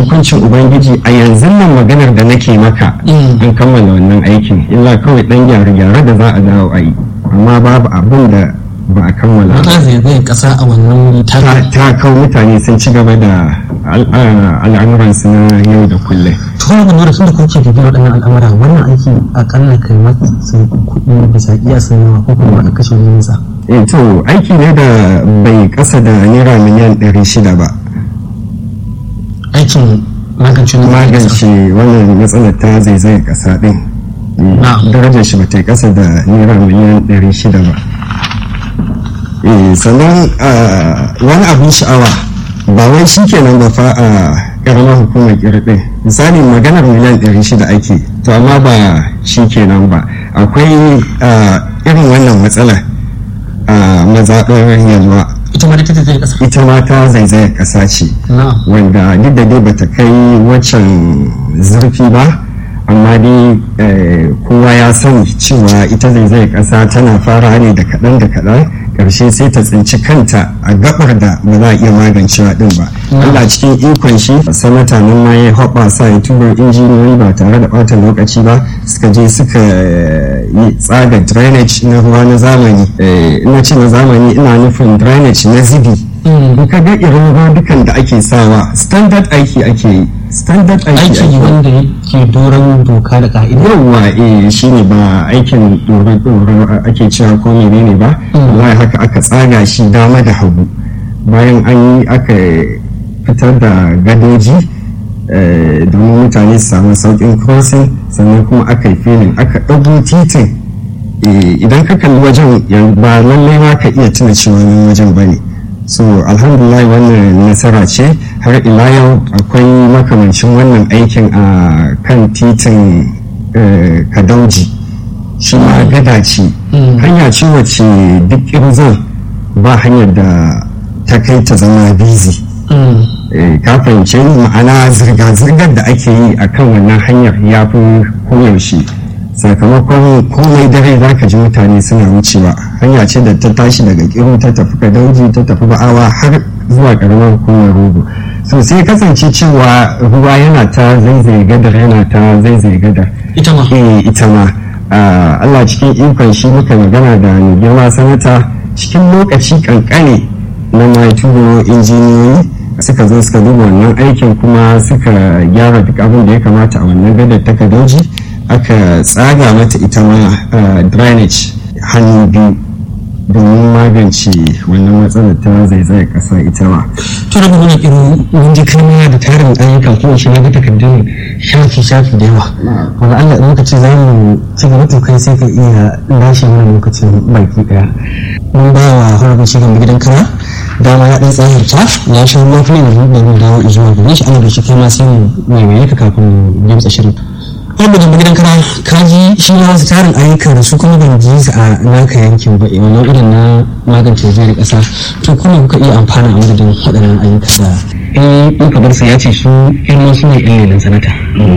hukuncin ubangiji a yanzu nan maganar da nake maka an kammala wannan aikin illa kawai dan gyare-gyare da za a dawo a yi amma babu abin da ba a kammala wata zai kasa a wannan wuri ta ta kawo mutane sun ci gaba da al'amuransu na yau da kullum to wani gwamnati sun da kuke bibiyar waɗannan al'amura wannan aiki akalla kai masa sun kuɗi bisa iya sanawa ko kuma a kashe wani nisa eh to aiki ne da bai kasa da naira miliyan 600 ba aikin magance magance wannan matsalar ta zaizayar kasa din darajar shi ba ta kasa da naira miliyan 600 ba sannan wani abin sha'awa ba wai shi kenan ba fa a karamar hukumar kirɗin misali maganar miliyan 600 ake to amma ba shi kenan ba akwai irin wannan matsala a mazaɓar yalwa ita ma ta zai kasa ita ma ta zaizayar ƙasa ce wanda duk da dai bata kai waccan zurfi ba amma dai kowa ya sani cewa ita zaizayar ƙasa tana fara ne da kaɗan da kaɗan ƙarshe sai ta tsinci kanta a gabar da ba za a iya magancewa din ba Allah cikin ikon shi sanata nan ma ya haɓa sa ya turo injiniyoyi ba tare da ɓata lokaci ba suka je suka yi tsaga drainage na ruwa na zamani ina ce na zamani ina nufin drainage na zibi in ka ga irin dukan da ake sawa standard aiki ake yi standard aiki aiki wanda yake doron doka da ka'ida yawwa eh shine ba aikin doron doron ake cewa ko menene ba wallahi haka aka tsaga shi dama da hagu bayan an yi aka fitar da gadoji domin mutane su samu saukin crossing sannan kuma aka yi filin aka ɗago titin idan ka kalli wajen ba lallai ma ka iya tuna cewa wajen ba ne so alhamdulillah wannan nasara ce har ila yau akwai makamancin wannan aikin a kan titin kadauji shi ma gada ce hanya ce wacce duk irzon ba hanyar da ta kai ta zama bizi ka fahimce ni ma'ana zirga-zirgar da ake yi a kan wannan hanyar ya fi koyaushe sakamakon komai dare za ka ji mutane suna wucewa hanya ce da ta tashi daga kiru ta tafi kadauji ta tafi ba'awa har zuwa karamar hukumar rogo so sai kasance cewa ruwa yana ta zaizaye gadar yana ta zaizaye gadar ita ma eh ita ma Allah cikin ikon shi muka magana da mai girma sanata cikin lokaci kankane na mai turo injiniyoyi suka zo suka duba wannan aikin kuma suka gyara duk abin da ya kamata a wannan gadar ta kadoji aka tsaga mata ita ma drainage hannu biyu domin magance wannan matsalar ta zaizayar kasa ita ma. to da mana irin mun ji kalma da tarin ayyuka ko shi na ga takardun shafi shafi da yawa wanda Allah in lokaci za mu ci gaba to kai sai ka iya lashe mana lokacin baki daya mun ba wa harabin shi gaba gidan kara dama ya dan tsahirta ya sha ruwa kuma da da mu dawo zuwa gare shi ana da shi kai ma sai mu mai ka kafin mu gimtsa shirin wanda da gidan kana kaji shi ma wasu tarin ayyuka da su kuma ban ji su a naka yankin ba wannan irin na magance jiyar kasa to kuma kuka iya amfana a madadin waɗannan ayyuka da eh in ka bar sa ya ce su yan su ne yan lelan sanata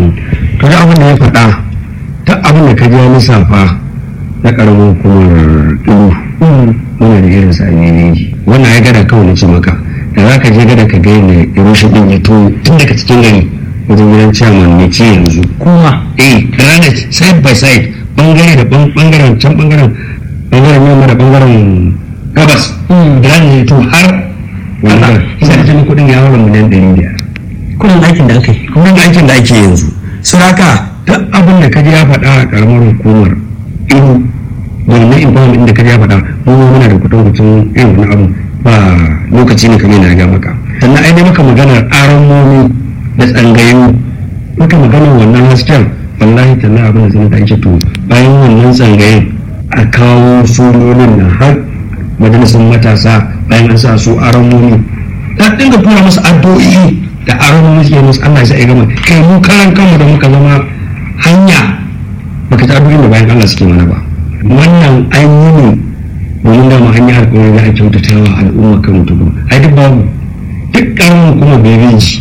to da abin da ya faɗa ta abin da ka ji ya lissafa na ƙaramin hukumar ɗuru muna da irin sa ne wannan ya gada kawai na ce maka da za ka je gada ka ga yadda ya rushe ɗin ya to tun daga cikin gari wajen gidan ciyaman mai ci yanzu kuma eh ranar side by side bangare da bangaren can bangaren bangaren yamma da bangaren gabas ranar ya to har wannan sai da kudin ya haura miliyan ɗari biyar kudin aikin da aka yi kudin aikin da ake yanzu suraka duk abin da kaji ya faɗa a karamar hukumar iru wannan informant da kaji ya faɗa mu muna da kudin mutum irin wani abu ba lokaci ne kamar na ga maka sannan ai maka maganar aramomi da tsangayu muka magana wannan hasken wallahi talla abin da sanata ake to bayan wannan tsangayin a kawo sunonin na har majalisar matasa bayan an sa su aramoni ta dinga tura musu addu'o'i da aramoni suke musu Allah ya gama kai mu karan kanmu da muka zama hanya baka ta addu'o'in da bayan Allah suke mana ba wannan ainihin domin da mu hanya alƙawari za a kyautata wa al'umma kan mutum ai duk babu duk ƙaramin kuma bebeji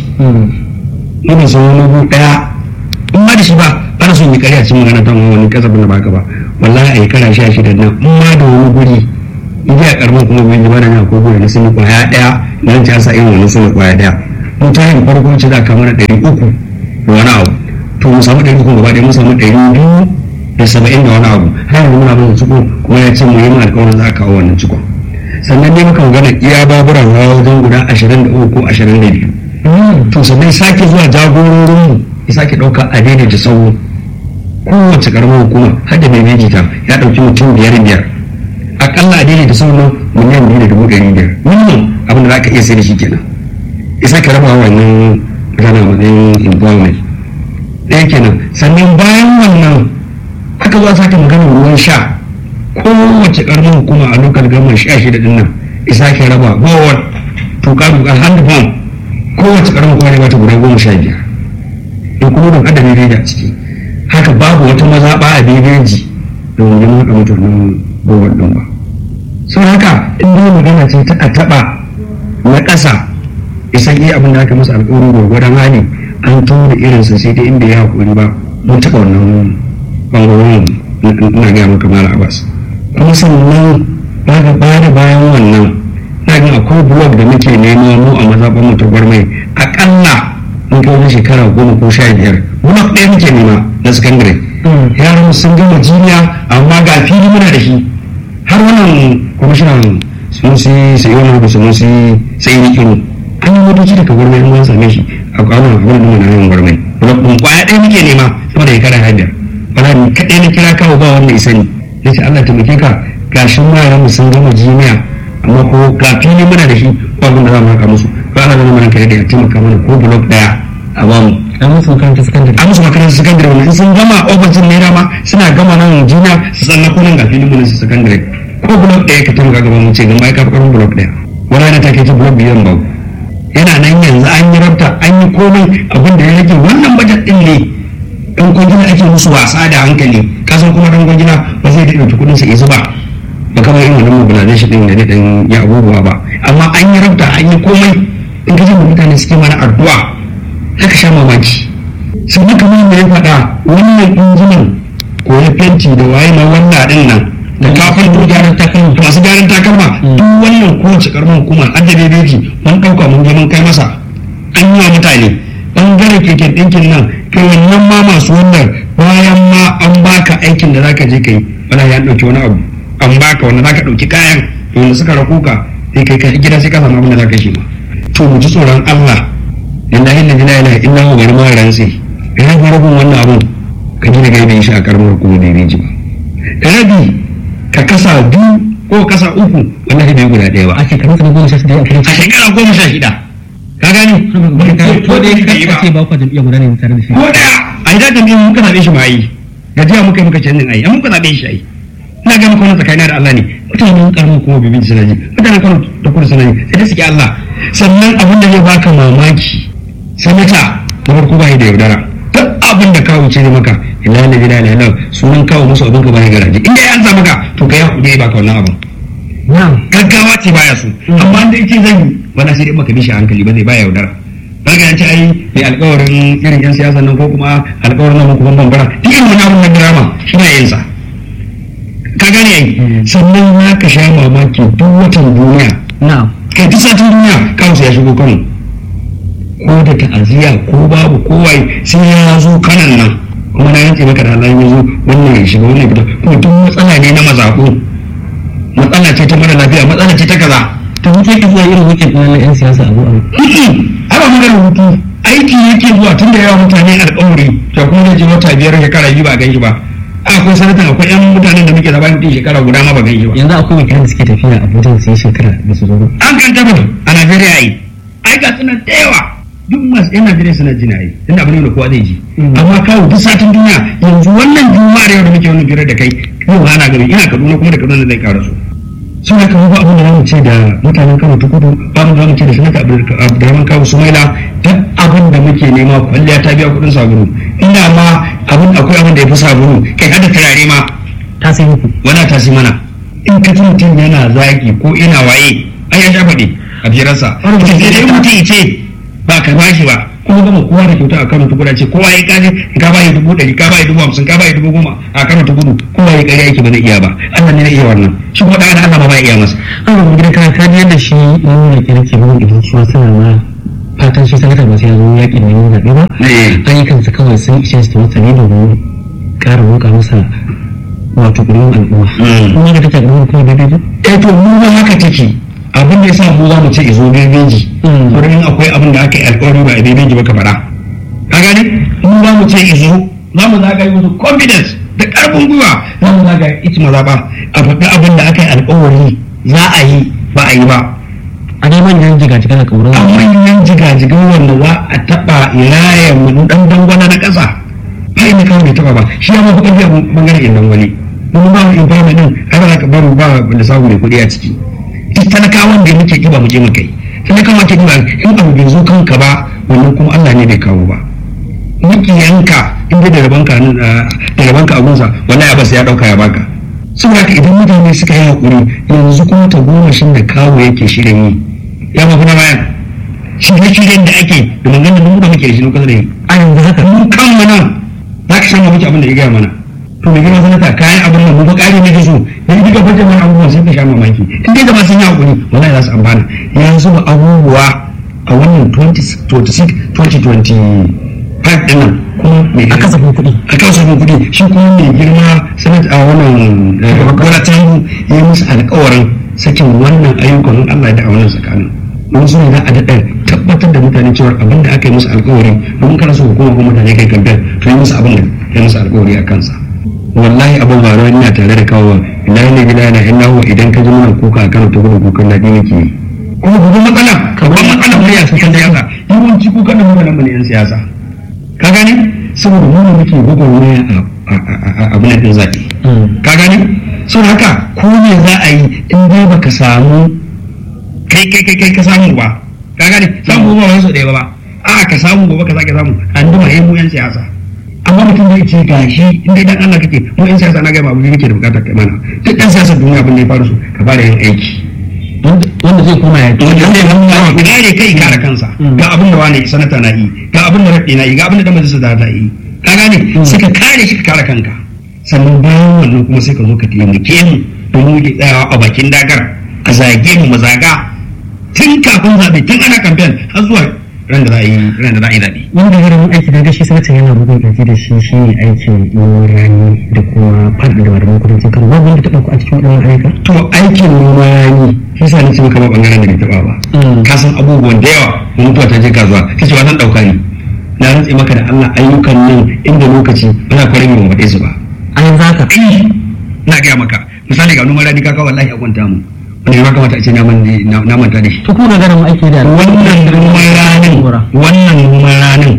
ina son wani gu daya in ma da shi ba ana son yi karya cikin magana ta wani kasafin da baka ba wallahi a yi kara sha shida nan in ma da wani guri in ji a karbin kuma bai ji ba da na ko guri na sun yi kwaya daya nan ta sa irin wani sun yi kwaya daya mun tayin farko ce za ka mana ɗari uku da wani abu to mu samu ɗari uku gaba ɗaya mun samu ɗari biyu da saba'in da wani abu har yanzu muna mana ciko kuma ya ce mu yi mu alƙawarin za a kawo wannan cikon sannan ne muka magana iya baburan hawa wajen guda ashirin da uku ko ashirin da biyu to sannan sake zuwa jagororinmu ya sake ɗauka a daidaita sau kowace karamar hukuma har da mai ta ya ɗauki mutum biyar biyar akalla a daidaita sau nan miliyan biyu da dubu ɗari biyar minimum abin da za ka iya sai da shi kenan ya sake raba wannan mutane matsayin employment ɗaya kenan sannan bayan wannan aka zo sake magana ruwan sha kowace karamar hukuma a lokal gama sha shida ɗin nan ya sake raba bawar tuka-tuka hand pump kowace karamar hukuma ne bata guda goma sha biyar in kuma don adadin rediyo a ciki haka babu wata mazaɓa a bebeji da wajen haɗa mutanen gowar ɗin ba sau haka in dai magana ce ta a taɓa na ƙasa isan iya abin da aka masa alƙawarin gwargwadon hali an tura irinsa sai dai inda ya haƙuri ba mun taɓa wannan ɓangarorin ina gaya maka mala abbas kuma sannan ba da bayan wannan na ga akwai blog da muke nema mu a mazaɓar mu ta gwarmai aƙalla mun kai wani shekara goma ko sha biyar blog ɗaya muke nema na sakandare yaran sun gama jiniya amma ga fili muna da shi har wannan kwamishinan sun si sai wani da sun si sai ni kiro an yi motoci daga gwarmai mun same shi a kwanan abin da muna yin gwarmai blog ɗin kwaya ɗaya muke nema sama da shekara har biyar wala ni kaɗai na kira kawo ba wanda ya sani ya ce Allah taimake ka gashin yaran mu sun gama jiniya amma ko ga fili muna da shi ba abin da za mu haka musu ba ana zama mana kare da ya taimaka mana ko blog ɗaya a bamu an musu makarantar sakandare a musu makarantar sakandare wannan sun gama ofishin naira ma suna gama nan jiniya su tsanna kunan ga filin mu su sakandare ko blog ɗaya ka taimaka gaban mu ce gama ya kafa karin blog ɗaya wani na take ta blog biyan ba yana nan yanzu an yi rabta an yi komai abin da ya rage wannan bajet ɗin ne ɗan kwangila ake musu wasa da hankali kasan kuma ɗan kwangila ba zai daɗa kuɗin sa ya zuba ba kamar irin wannan mobilization ɗin da ne ɗan ya abubuwa ba amma an yi rabta an yi komai in ka da mutane suke mana addu'a haka sha mamaki sannan kamar da ya faɗa wannan injinan ko ya fenti da waye na wannan ɗin nan da kafin da gyaran takalma da masu gyaran takalma duk wannan kowace karamar hukuma an da bebeji mun ɗauka mun je mun kai masa an yi wa mutane ɓangaren keken ɗinkin nan kai wannan ma masu wannan bayan ma an baka aikin da zaka je kai wala ya ɗauki wani abu an baka wanda zaka ɗauki kayan da wanda suka rakuka sai kai ka gida sai ka samu abin da zaka shi ma to mu ji tsoron Allah lillahi la ilaha illa huwa bari ma rantsi ina ga rabin wannan abun ka gina gaibe shi a karamar hukumar da ji ba rabi ka kasa biyu ko kasa uku wallahi bai guda ɗaya ba a shekarun ka na goma sha shida a a shekara goma sha shida ka gani ko da ya kace ba ku jam'iyyar guda ne tare da shi ko daya a idan jam'iyyar muka zaɓe shi ma yi gajiya muka yi muka canjin ayi an muka zaɓe shi ayi ina ga maka wannan tsakanin da Allah ne mutanen karamin kuma bibin suna ji mutanen kano da kudu suna ji sai da suke Allah sannan abin da zai baka mamaki sanata na farko ba da yaudara duk abin da kawo ce ne maka ila la ilaha illa Allah sunan kawo musu abin ka baya garaje in dai an sa maka to kai hakuri baka wannan abin gaggawa ce baya so amma da yake zan yi wala sai dai maka bishi hankali ba zai baya yaudara daga yanci ai mai alkawarin irin yan siyasa nan ko kuma alkawarin nan kuma bambara duk irin wani abin na drama shi na yin sa ka gane ai sannan ya ka sha mamaki duk watan duniya na kai duk satin duniya kansu ya shigo kano ko da ta'aziyya ko babu kowai sai ya zo kanan nan kuma na yanke maka da Allah ya zo wannan ya shiga wannan ya fita kuma duk matsala ne na mazaƙo matsala ce ta mara lafiya matsala ce ta kaza to muke ki zuwa irin wikin ɗin na 'yan siyasa abu abu ai ba magana hutu aiki yake zuwa tun da yawa mutane alƙawari to kuma zai je wata biyar shekara biyu ba gan shi ba akwai sanatan akwai yan mutanen da muke zaba mutum shekara guda ma ba gan shi ba yanzu akwai wakilan da suke tafiya abuja su yi shekara da su zo ba an kan tabbata a Najeriya ai ai ga suna da yawa duk masu yan Najeriya suna jina ai tunda abin da kowa zai ji amma kawo duk satin duniya yanzu wannan juma'ar yau da muke wannan biyar da kai yau ana gari ina Kaduna kuma da Kaduna zai ƙara su sun haka ba abin da zamu ce da mutanen Kano ta kudu ba mu zamu ce da sanata Abdulrahman Kawu Sumaila duk abin da muke nema kwalliya ta biya kuɗin sabulu ina ma abin akwai abin da ya fi sabulu kai hada turare ma ta sai muku wala ta si mana in ka ji mutum yana zaki ko ina waye ai ya sha faɗi a firarsa sai dai mutum ya ce ba ka bashi ba kuma gama kowa da kyauta a kano ta kudu ce kowa ya kaje ka bayi dubu ɗari ka bayi dubu hamsin ka bayi dubu goma a kano ta kudu kowa ya ƙarya yake ba zai iya ba Allah ne na iya wannan shi kuma ɗan Allah ba ba iya masa an ga gidan kana ka ji yadda shi nuna ke nake bugun idan shi suna ma fatan shi sanata ba sai ya zo yaƙin neman zaɓe ba ayyukansa kawai sun ishe su masa ne domin ƙara roƙa masa wato ƙuri'un al'umma kuma ga take al'umma kuma daidai ba eh to mu ba haka take abin da yasa mu za mu ce izo bebeji wurin akwai abin da aka yi alƙawari ba a bebeji ba ka faɗa ka gani mu za mu ce izo za mu zagaye musu confidence da ƙarfin gwiwa za mu zagaye ita maza ba a faɗi abin da aka yi alƙawari za a yi ba a yi ba a dai manyan jigajiga da kauran a manyan jigajigan wanda za a taɓa iraya mu dan dangwana na ƙasa bai na kawai taɓa ba shi ya mafi ƙarfi a bangaren yan dangwani mun ba mu infama din har za ka baro ba da samu mai kuɗi a ciki duk talakawan da muke ƙiba mu je mu kai talakawa ke ƙiba in abu bai zo kanka ba wannan kuma Allah ne bai kawo ba makiyanka in dai da rabanka da rabanka abunsa wallahi ba sai ya ɗauka ya baka saboda haka idan mutane suka yi haƙuri yanzu kuma ta goma shin da kawo yake shirin yi ya mafi na bayan shirye-shiryen da ake da maganar da muka muke da shi lokacin da yi a yanzu haka mun kan mana za ka samu muke abin da ya gaya mana to mai gina sanata kayan abin nan mu ba ƙari ne da su dan duka fata mana abubuwan sai ka sha mamaki in dai gaba sun yi haƙuri wallahi za su amfana yanzu ba abubuwa a wannan 2026 2025 ɗin nan kuma mai a kasafin kuɗi a kasafin kuɗi shi kuma mai girma sanata a wannan gwada ta ya yi musu alƙawarin sakin wannan ayyukan Allah da a wannan tsakanin don su ne za a daɗa tabbatar da mutane cewa abin da aka yi musu alkawari don kana so hukuma ko mutane kai kamfen to yi musu abin da ya musu alkawari a kansa wallahi abin ba ruwan ina tare da kawo ina ne gida yana ina huwa idan ka ji mana kuka a kano ta gudu kukan daɗi nake yi kuma babban matsala babban matsala mu ya san siyasa yawanci kukan da mutanen mu ne yan siyasa ka gani saboda mu ne muke gwagwarmaya a abin da zaɓe ka gani sau haka ko me za a yi in dai baka samu kai kai kai kai ka samu ba ka gane samu ba wani so ɗaya ba a ka samu gobe ka sake samu an duma yin mu yan siyasa amma mutum zai ce gashi in dai dan Allah kake mu yan siyasa na ga babu kake da bukatar kai mana duk dan siyasa duniya abin da ya faru su ka fara yin aiki wanda zai koma ya wanda zai koma ya kare kai kare kansa ga abin da wani sanata na yi ga abin da raɗe na yi ga abin da dan majalisa da yi ka gane sai ka kare shi ka kare kanka sannan bayan wannan kuma sai ka zo ka taimake mu domin muke tsayawa a bakin dagar a zage mu mazaga tun kafin zaɓe tun ana kamfen har zuwa ran da za a yi ran da za a yi zaɓe. wanda ya rabu aiki da shi sanata yana bugun ƙarfi da shi shi ne aikin noman rani da kuma faɗi da wadatar kudancin kano babu wanda taɓa ku a cikin waɗannan ayyuka. to aikin noma rani shi sa ni ce maka ba ɓangaren da bai taɓa ba. ka san abubuwan da yawa mun mutuwa ta je kasuwa ta ce wasan ɗauka ne na rantse maka da Allah ayyukan nan inda lokaci ana kwarin mu faɗe su ba. a yanzu haka. na gaya maka misali ga noman rani kaka wallahi a kwanta mu. wanda ya kamata a ce na manta da shi. to kuma ganin aiki da wannan noman ranin wannan noman ranin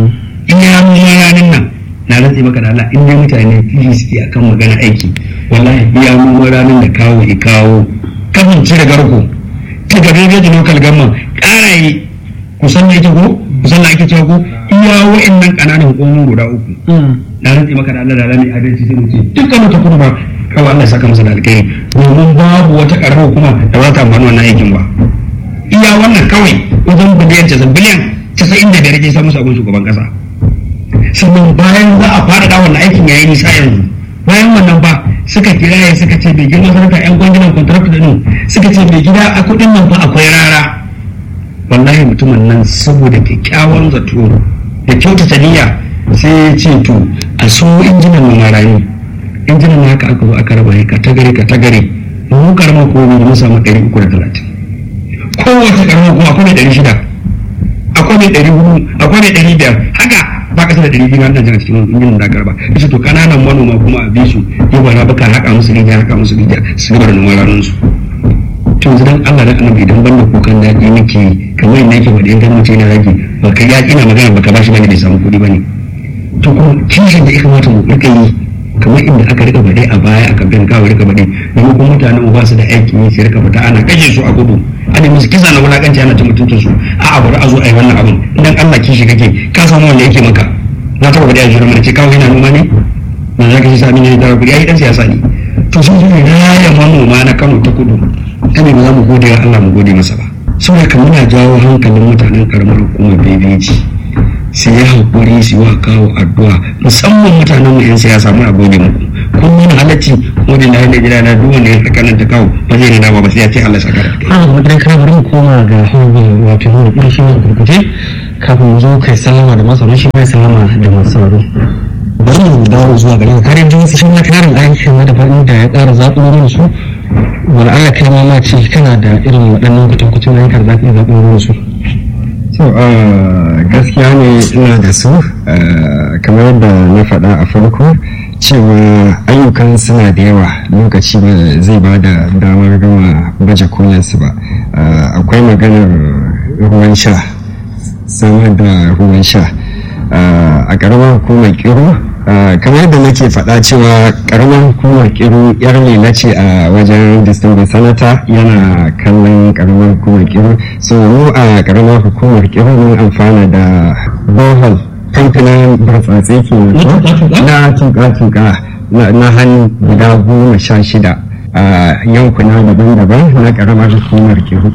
iya noman ranin nan na rantse maka da Allah in dai mutane fili suke akan magana aiki wallahi iya noman ranin da kawo ya kawo kafin cire garko ta gabe da local government ƙara yi kusan da yake ko kusan da ake cewa ko iya wa'annan ƙananan hukumomin guda uku na rantse maka da Allah da rani adalci sai mu ce dukkan wata kuma ba kawai Allah saka masa da alkhairi domin babu wata karamar hukuma da ba ta amfani wannan aikin ba iya wannan kawai wajen biliyan casa'in biliyan casa'in da biyar ke samu sabon shugaban kasa sannan bayan za a fara da wannan aikin yayi nisa yanzu bayan wannan ba suka kira ya suka ce bai girma sanata yan kwangilan contract din suka ce bai gida a kudin nan fa akwai rara wallahi mutumin nan saboda kyakkyawan zato da kyautata niyya sai ya ce to a so injinan nan rayu injinan na haka aka zo aka raba ka tagare ka tagare mu karamar ko mu samu ɗari uku da talatin kowace karamar kuma akwai mai ɗari shida akwai mai ɗari hudu akwai mai ɗari biyar haka ba ka da ɗari biyu nan jana cikin injinan da aka raba yace to kananan manoma kuma a bi su yi ba na baka haka musu rijiya haka musu rijiya su gaba da noman ranar su to yanzu dan Allah dan annabi idan banda kukan daɗi nake kamar yadda yake faɗi in kan mutum yana rage ba ka ya ina magana ba ka bashi bane bai samu kuɗi bane to kuma kishin da ya kamata mu rika yi kamar inda aka rika baɗe a baya aka bin kawo rika baɗe domin kuma mutanen ba su da aikin yi sai rika fita ana kashe su a gudu ana musu kisa na wulakanci ana ta mutuncin su a a bari a zo a yi wannan abin idan Allah kishi kake ka samu wanda yake maka na taɓa baɗe a jira mana ce kawo yana noma ne na za ka shi sami ne da kuɗi ai dan siyasa ne to sun zo raya manoma na Kano ta kudu ta ne ba za mu gode wa Allah mu gode masa ba saboda kamar muna jawo hankalin mutanen karamar hukumar bebeji su yi haƙuri su yi wa kawo addu'a musamman mutanen mu 'yan siyasa muna gode muku kun nuna halacci wajen da hannun gida na duk wanda ya tsakanin ta kawo ba zai nuna ba sai ya ce Allah saka da kai. a wajen kana bari mu koma ga hanyar wato hanyar ƙirin shi ne gurguje kafin mu zo kai sallama da masu shi mai sallama da masu sauraro bari mu dawo zuwa gare ka kare jinsi shi ma tarin aikin na daban da ya ƙara zaɓo mana su wani Allah kai ma ma ce kana da irin waɗannan kutankucin yankar za ka iya zaɓo mana su. so gaskiya ne ina da su kamar yadda na faɗa a farko cewa ayyukan suna da yawa lokaci ba zai ba da damar gama baje kolinsu ba akwai maganar ruwan sha samar da ruwan sha a ƙaramar hukumar kiro kamar yadda nake faɗa cewa ƙaramar hukumar kiro yar lela ce a wajen distinguished sanata yana kallon ƙaramar hukumar kiro so mu a ƙaramar hukumar kiro mun amfana da bohol kamfanin burtsatse ke na tuka-tuka na hannu guda goma sha shida a yankuna daban-daban na ƙaramar hukumar kiro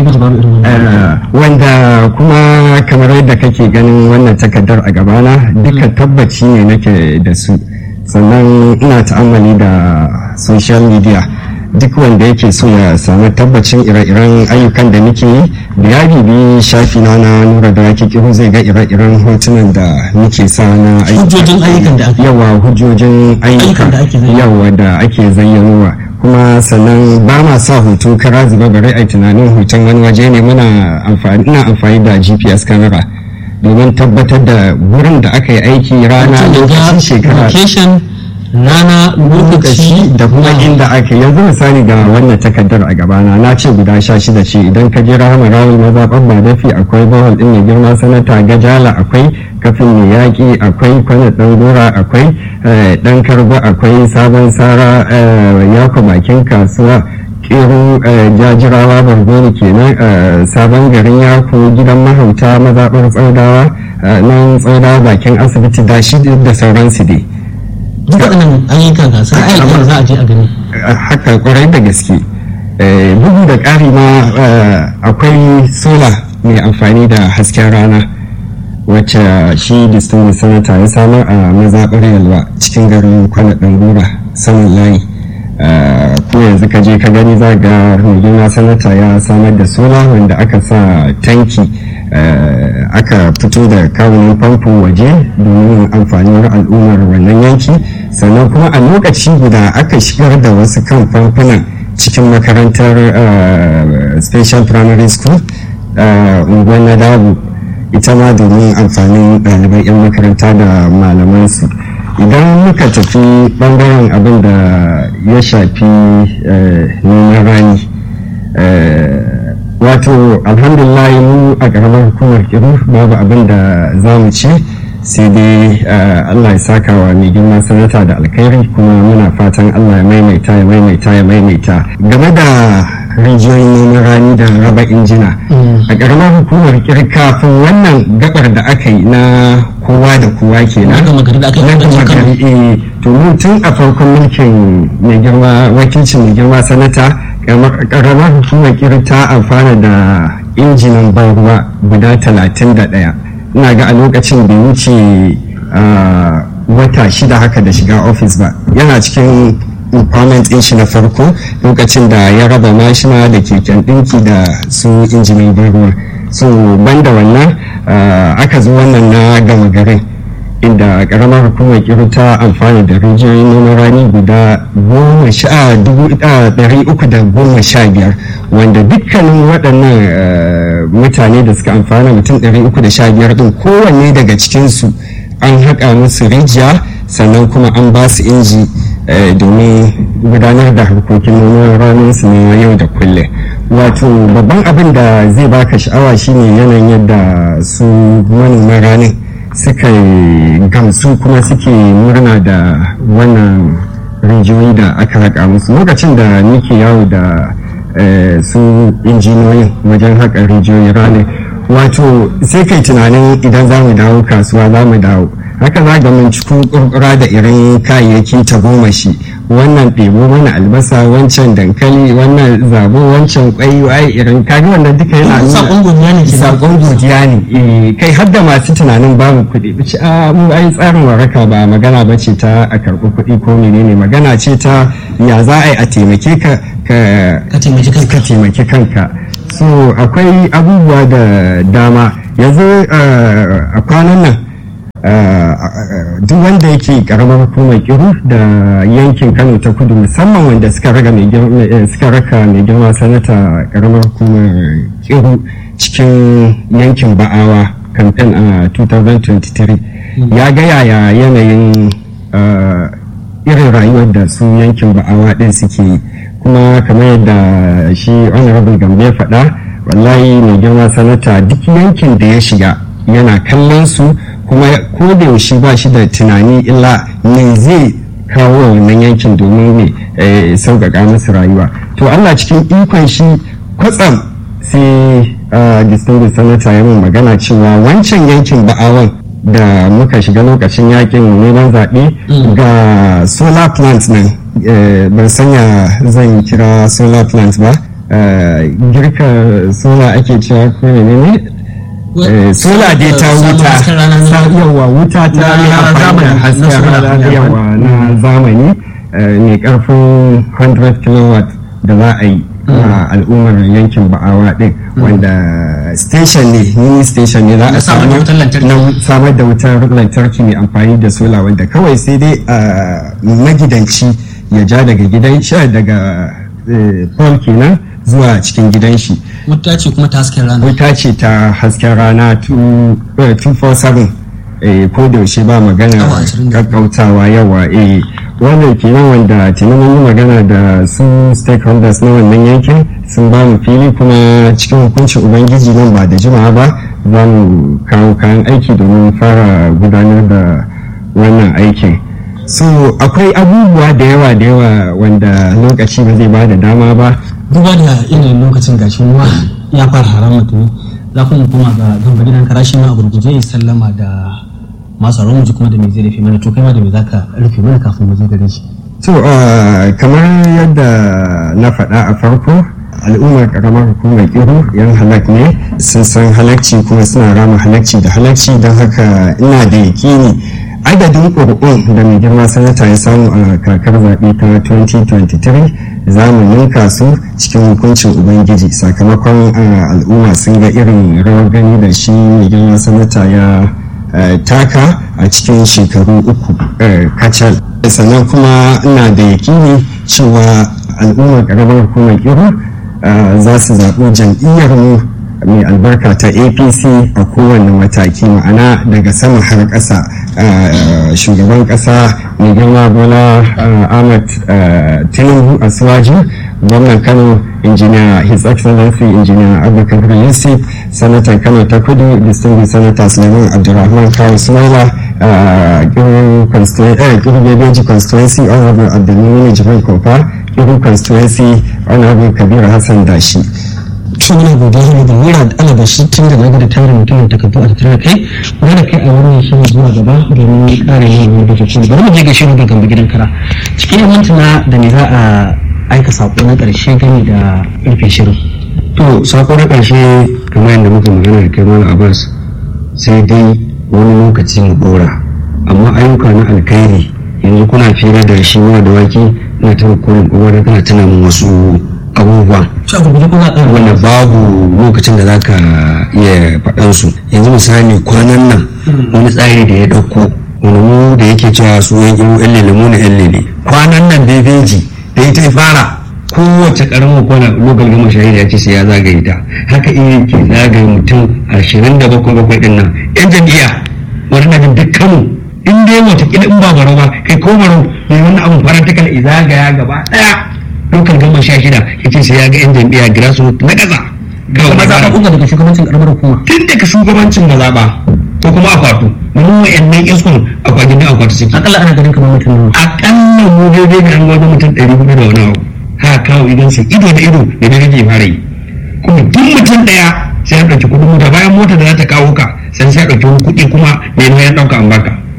wanda kuma kamar yadda kake ganin wannan takardar a gabana duka tabbaci ne nake da su sannan ina ta'ammali da social media duk wanda yake so ya samu tabbacin ire-iren ayyukan da nake yi da ya bibi shafi na na nura da wake kiru zai ga ire-iren hotunan da nake sa na hujjojin ayyukan da ake yawa hujjojin ayyuka yawa da ake zayyanowa kuma sannan ba ma sa hoto kara zuba bare a tunanin hoton wani waje ne muna amfani ina amfani da gps camera domin tabbatar da wurin da aka yi aiki rana lokacin shekara rana lokaci da kuma inda aka yanzu misali ga wannan takardar a gabana na ce guda sha shida ce idan ka je rahama rawul mazaɓar ba dafi akwai bawal ɗin mai girma sanata gajala akwai kafin mai yaƙi akwai kwana ɗan gora akwai ɗan karba akwai sabon sara yako bakin kasuwa kero jajirawa bargoni kenan sabon garin yako gidan mahauta mazaɓar tsaudawa nan tsaudawa bakin asibiti da shi da sauransu dai duk waɗannan ayyukan gasa ayyukan za a je a gani haka kwarai da gaske bugu da ƙari ma akwai sola mai amfani da hasken rana wacce shi distinguished senator ya samar a mazaɓar yalwa cikin garin kwana ɗangura saman layi ko yanzu ka je ka gani za ga rigima sanata ya samar da sola wanda aka sa tanki aka fito da kawunan famfo waje domin amfanin al'ummar wannan yanki sannan kuma a lokaci guda aka shigar da wasu kan famfunan cikin makarantar special primary school unguwar na dabu ita ma domin amfanin ɗaliban 'yan makaranta da malamansu idan muka tafi ɓangaren abin da ya shafi noman rani wato alhamdulillah mu a ƙaramar hukumar kiru babu abin da za mu ci sai dai allah ya saka wa mai girma sanata da alkhairi kuma muna fatan allah ya maimaita ya maimaita ya maimaita game da rijiyoyin noman rani da raba injina a ƙaramar hukumar kiru kafin wannan gabar da aka yi na kowa da kowa ke na gari to mun tun a farkon mulkin mai girma wakilcin mai girma sanata karamar hukumar kiri ta amfana da injinan ban ruwa guda talatin da ɗaya ina ga a lokacin bai wuce wata shida haka da shiga ofis ba yana cikin empowerment din shi na farko lokacin da ya raba mashina da keken ɗinki da su injinin ban ruwa so banda wannan aka zo wannan na gama garin inda karamar hukumar kiru ta amfani da rijiyoyin noman rani guda goma sha dubu ɗari uku da goma sha biyar wanda dukkanin waɗannan mutane da suka amfana mutum ɗari uku da sha biyar ɗin kowanne daga cikinsu an haƙa musu rijiya sannan kuma an ba su inji domin gudanar da harkokin noman ranar su na yau da kullum wato babban abin da zai baka sha'awa shine yanayin yadda su manoman ranar suka gamsu kuma suke murna da wannan rijiyoyi da aka haƙa musu lokacin da nike yawo da su injiniyoyin wajen haƙa rijiyoyi ranar wato sai kai tunanin idan za mu dawo kasuwa za mu dawo haka za ga mun cikin kurkura da irin kayayyaki ta goma shi wannan ɗebo mana albasa wancan dankali wannan zabo wancan kwai wai irin kaga wannan duka yana nuna Sakon godiya ne kenan. sakon godiya ne eh, kai har da masu tunanin babu kuɗi bici a mu ai tsarin waraka ba magana ba ce ta a karɓi kuɗi ko menene magana ce ta ya za a yi a taimake ka ka Ka taimaki kanka. ka taimaki kanka so akwai abubuwa da dama yanzu uh, a kwanan nan uh, duk wanda yake karamar hukumar kiru da yankin kano ta kudu musamman wanda suka raga mai girma eh, suka raka mai girma sanata karamar hukumar kiru cikin yankin ba'awa kamfen a 2023 ya ga yaya yanayin uh, irin rayuwar da su yankin ba'awa din suke yi kuma kamar yadda shi honorable gambe ya faɗa wallahi mai girma sanata duk yankin da ya shiga yana kallon su kuma ko da yaushe ba shi da tunani illa me zai kawo wa wannan yankin domin ne eh, sauƙaƙa musu rayuwa to allah cikin ikon shi kwatsam sai ah, distinguished senator ya mun magana cewa wancan yankin ba'awan da muka shiga lokacin yakin neman zaɓe ga solar plant nan eh, ban sanya zan kira solar plant ba eh, girka solar ake cewa ko ne ne Eh, sola dai ta Samun wuta hasken rana ne. sa- yawa wuta ta Na yi amfani da zamani, na hasken sola rana ne. yawa na zamani eh, mai karfin 100 kilowatt da za a yi a al'ummar yankin ba'awa din wanda station ne mini station ne za a Na samar da samu wutar lantarki. na samar da wutar lantarki mai amfani da sola wanda kawai sai dai a magidanci ya ja daga gidan shi daga eh, pole kenan zuwa cikin gidan shi wuta ce kuma ta hasken rana wuta ce ta hasken rana 247 eh, ko da yaushe ba magana Awa ashirin da biyu. kakkautawa yawa eh wannan kenan wanda tuni mun yi magana da su stakeholders na wannan yankin sun ba mu fili kuma cikin hukuncin ubangiji nan ba da jimawa ba za mu kawo kayan aiki domin fara gudanar da wannan aikin so akwai abubuwa da yawa da yawa wanda lokaci ba zai ba da dama ba duba da yanayin lokacin gashi ruwa ya fara harama tuni za ku mu koma ga gamba gidan karashi ma a gurguje ya sallama da masu tsaron mu ji kuma da me zai rufe mana to kai ma da me zaka rufe mana kafin mu je gare shi To, uh, kamar yadda na faɗa a farko, al'ummar ƙaramar hukumar Iru yan halak ne, sun san halakci kuma suna rama halakci da halakci don haka ina da yakini adadin ƙuri'un da mai girma sanata ya samu a kakar zaɓe ta 2023 za mu ninka su cikin hukuncin ubangiji sakamakon uh, al'umma sun ga irin rawar gani da shi mai girma sanata ya uh, taka a cikin shekaru uku uh, kacal sannan kuma ina da yakini cewa al'ummar karamar hukumar iru uh, za su zaɓi jam'iyyar mu mai albarka ta apc a kowane mataki ma'ana daga sama har ƙasa uh, shugaban ƙasa mai girma bola uh, ahmad uh, tinubu a gwamnan kano injiniya his excellency injiniya abubakar yusuf sanatan kano ta kudu distinguished senator suleiman abdulrahman kawo sumaila kiru bebeji constituency honorable abdulmini jibril kofa kiru constituency honorable kabiru hassan dashi to muna godiya ne da mura da alaba shi tun da naga da tarin mutumin takardu a tattare da kai muna da kai a wannan shirin zuwa gaba domin ƙara yin wani da ke bari mu je ga shirin da gamba gidan kara cikin yan mintuna da me za a aika sako na ƙarshe gani da rufe shirin to sako na ƙarshe kamar yadda muka magana da kai malam abbas sai dai wani lokaci mu dora amma ayyuka na alkhairi yanzu kuna fira da shi ma da waki ina ta kokarin kokarin kana tuna min wasu abubuwa shi a gurguje kuma a wanda babu lokacin da zaka iya faɗan su yanzu misali kwanan nan wani tsari da ya ɗauko wani mu da yake cewa su yan imu yan lele mu na yan lele kwanan nan bebeji da ita ya fara kowace karamar kwana lokal gama shahida ya ce sai ya zagaye ta haka iya ke zagaye mutum ashirin da bakwai bakwai din nan yan jam'iyya wani na jin dukkanmu in dai watakila in ba baro ba kai ko baro mai wannan abun farantikal izagaya gaba ɗaya lokal gama sha shida ya ce sai ya ga yan jam'iyya grassroots na ƙasa kuma za ka kunga daga shugabancin ƙaramar hukuma tun daga shugabancin mazaɓa ko kuma akwatu mun wa'annan iskun akwatin da akwatu suke akalla ana ganin kamar mutum nawa akalla mu daidai ga an gwada mutum ɗari hudu da wani abu ha kawo idan su ido da ido da na rage fara yi kuma duk mutum ɗaya sai ya ɗauki kuɗin mota bayan mota da za ta kawo ka sai sai ya ɗauki wani kuɗi kuma mai nauyin ɗauka an baka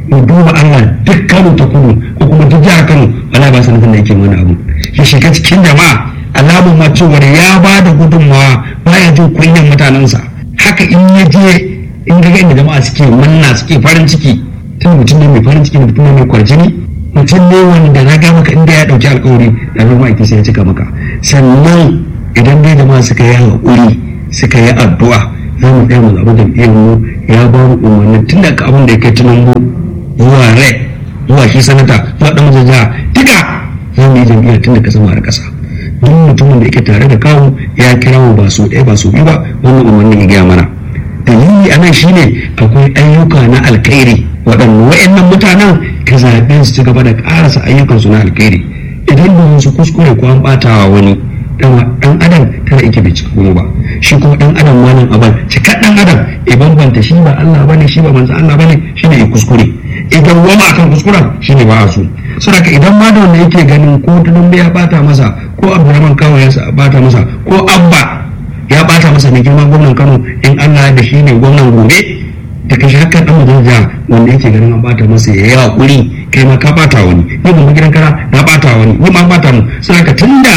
mu duba Allah duk Kano ta kudu ko kuma duk jihar Kano wala ba sanatan da yake wani abu ya shiga cikin jama'a alamun ma cewar ya ba da gudunmawa baya jin kunyan mutanensa haka in ya je in ga inda jama'a suke manna suke farin ciki tun mutum ne mai farin ciki mutum ne mai kwarjini mutum ne wanda na ga maka inda ya dauki alkawari da bai ma'aiki sai ya cika maka sannan idan dai jama'a suka yi haƙuri suka yi addu'a za mu tsaya mu zaɓi jam'iyyar mu ya ba mu umarni tun da abin da ya kai tunan zuwa rai zuwa shi sanata zuwa ɗan majaja duka za mu yi jam'iyyar tun da ka sama har ƙasa duk mutumin da yake tare da kawo ya kira mu ba su ɗaya ba su biyu ba wannan umarnin ya gaya mana dalili a nan shine akwai ayyuka na alkhairi waɗanda wa'annan mutanen ka zaɓe su ci gaba da ƙarasa ayyukansu na alkhairi idan ba su kuskure ko an ɓatawa wani dan adam tana ike bai cika kuma ba shi kuma dan adam malam aban cika dan adam ya bambanta shi ba Allah bane shi ba manzo Allah bane shine ya kuskure idan wama akan kuskuren shine ba a so saboda idan ma da wanda yake ganin ko tunun ya bata masa ko Abdurrahman Kawo ya bata masa ko Abba ya bata masa ne girman gwamnan Kano in Allah da shi ne gwamnan gobe da kashi haka dan majalisa wanda yake ganin an bata masa ya yi hakuri kai ma ka bata wani ni ban gidan kara na bata wani ni ma bata mu saboda tunda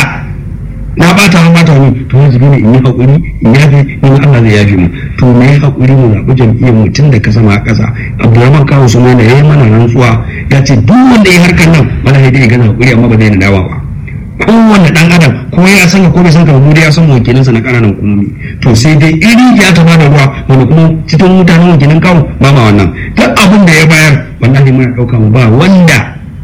na bata an bata wani to yanzu ne in yi hakuri in yafe in Allah zai yafe mu to me ya hakuri mu zaɓi jam'iyyar mu tun da ka sama a ƙasa Abdulrahman Kawo su mana yayi mana rantsuwa ya ce duk wanda ya harkar nan wala sai dai ya gaza hakuri amma ba zai na dawa ba kowanne dan adam ko ya san ko bai san ka mu ya san wakilinsa na ƙananan hukumomi to sai dai iri ya ta bada ruwa wanda kuma cikin mutanen wakilin kawo ba ma wannan duk abin da ya bayar wallahi muna ɗauka mu ba wanda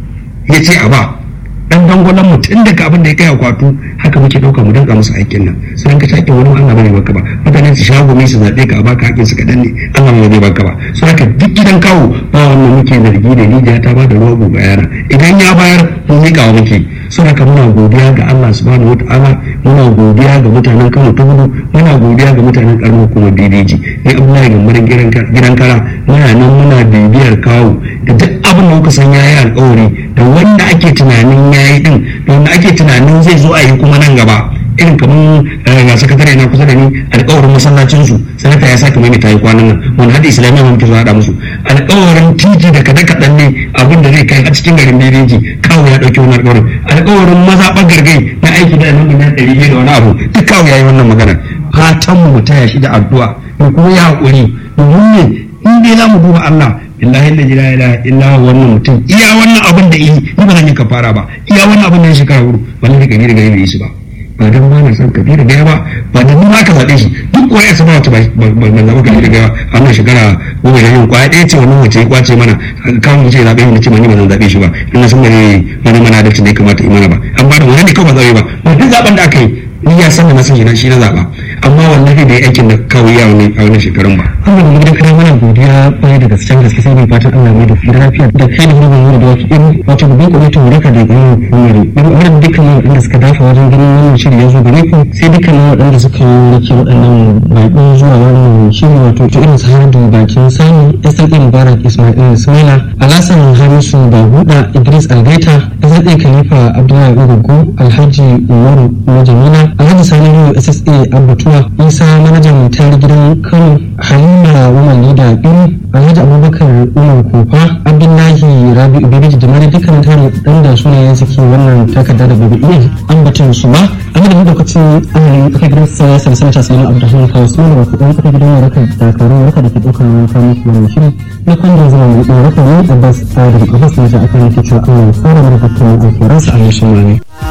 ya ce a ba dan dangwalon mu tun daga abin da ya kai akwatu haka muke dauka mu danka musu aikin nan sai ka take wani Allah bane baka ba mutane su shago mai su zabe ka a baka hakkin su kadan ne Allah bai zai baka ba sai haka duk gidan kawo ba wannan muke zargi da rijiya ta ba da ruwa gobe yana idan ya bayar mun mika wa muke sai haka muna godiya ga Allah subhanahu wataala muna godiya ga mutanen Kano ta gudu muna godiya ga mutanen karamar kuma DDG ni Abdullahi gambarin gidan kara muna nan muna bibiyar kawo da duk abin da kuka san yayi alƙawari da wanda ake tunanin yayi din da wanda ake tunanin zai zo a yi kuma nan gaba irin kamar ga sakatare na kusa da ni alƙawarin masallacin su sanata ya sake mai tayi kwanan nan wanda hada islamiyya mun kiso hada musu alƙawarin titi da kada kadan ne abin da zai kai a cikin garin Bebeji kawo ya dauki wannan alƙawarin alƙawarin mazaɓar gargai na aiki da nan miliyan ɗari biyu da wani abu duk kawo ya yi wannan magana fatan mu taya shi da addu'a mu kuma ya haƙuri domin ne in dai za mu duba Allah billahi la ilaha illa wannan mutum iya wannan abin da yi ni ba zan yi kafara ba iya wannan abin da ya shekara hudu wallahi ka gani da gani yi su ba ba dan ba na san kabiru da yawa ba dan ni ma ka zaɓe shi duk wani ya saba wata ba ban zaɓa kabiru da yawa a wannan shekara goma da yin kwaya ɗaya ce wannan wace ya kwace mana kawo mu ce zaɓe mu ce ma ni ba zan zaɓe shi ba in na san ba ne wani mana da da ya kamata imana ba an ba da wani ne kawai ba zaɓe ba ba duk zaɓen da aka yi ni ya san da na san shi na shi na zaɓa amma wallahi da ya aikin da kawai ya wani a wannan shekarun ba. Allah mu gidan kana mana godiya kwarai da gaske gaske sai mai fatan Allah mai da fi lafiya da kai da mu da wasu in wato babban kwamitin wuraka da ganin hukumar in wannan dukkan waɗanda suka dafa wajen ganin wannan shiri ya zo gare ku sai dukkan waɗanda suka yi rake waɗannan baƙi zuwa wannan shiri wato ta irin sahadu bakin sani SLA Mubarak Ismail Ismaila Alasan Hamisu Bahuda Idris Algaita SLA Khalifa Abdullahi Ugugu Alhaji Umaru Majamila Alhaji Sani SSA Abbatuwa Isa manajan tare gidan Kano Halima Woman Leader Iri Alhaji Abubakar Umar Kofa Abdullahi Rabi'u Bibiji da mara dukkan tare dan da sunayen suke wannan takarda da babu iya ambaton su ba amma da lokacin amalin aka gidan sa sai sanata sai Abdulrahman Kawo su ne wato dan aka gidan raka da karo raka da ke daukar wani kamun wannan shiri na kwanda zama mai raka ne Abbas Adam Abbas ne da aka yi cewa Allah ya fara mana dukkan alƙawarinsa a yau ne